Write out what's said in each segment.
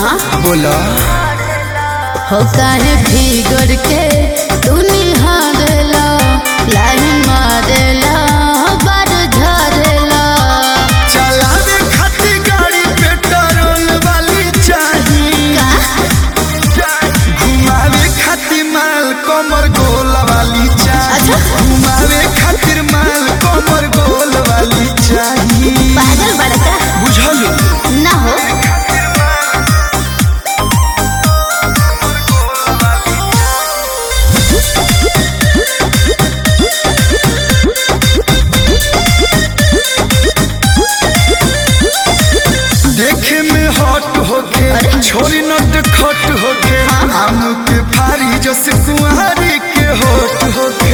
बोला हो काहे फिगर के तू निहारेला लाइन मारेला बार झरेला चलावे खातिर गाड़ी पेट्रोल वाली चाही का घुमावे खातिर माल कमर गोल वाली चाही अच्छा। घुमावे खातिर माल कमर गोल वाली चाही पागल बड़का बुझल ना हो देखे में हॉट होके छोरी नट खट होके आम के फारी जस कुंवारी के होट होके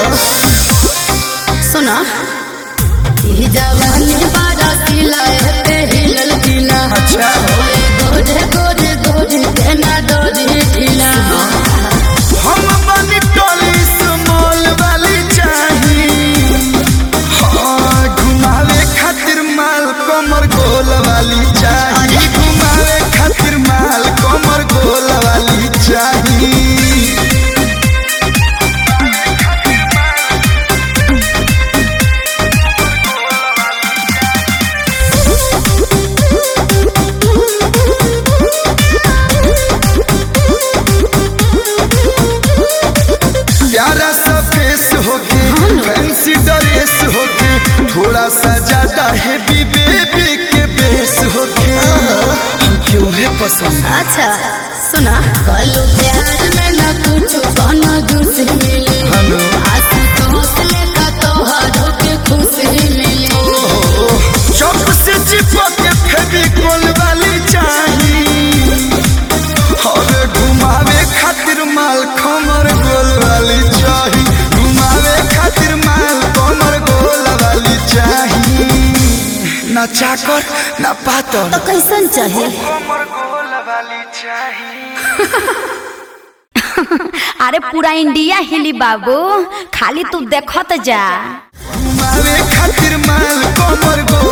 सुना ई जवानी बारा किला पे हिलल किला अच्छा गोरे गोरे गोरे केना डोरी ढीला हम बनी टोली स्मॉल वाली चाही हाँ घुमावे खातिर माल कमर गोल वाली चाही घुमावे खातिर माल कमर गोल वाली चाही प्यारा सा फेस होके फैंसी ड्रेस होके थोड़ा सा ज्यादा हेवी बेबी के बेस होके हम क्यों है पसंद अच्छा सुना कलू प्यार में न कुछ बना दूसरी मिली हेलो आंसू तो हौसले का तोहरो के खुशी मिली चौक से चिपक के फेविकोल वाली चाही और घुमावे खातिर माल खमर गोल वाली चाही घुमावे खातिर माल कमर गोल वाली चाही ना चाकर ना पातर तो कैसन चाहे कमर गोल वाली चाही अरे पूरा इंडिया हिली बाबू खाली तू देखत जा घुमावे खातिर माल कमर गोल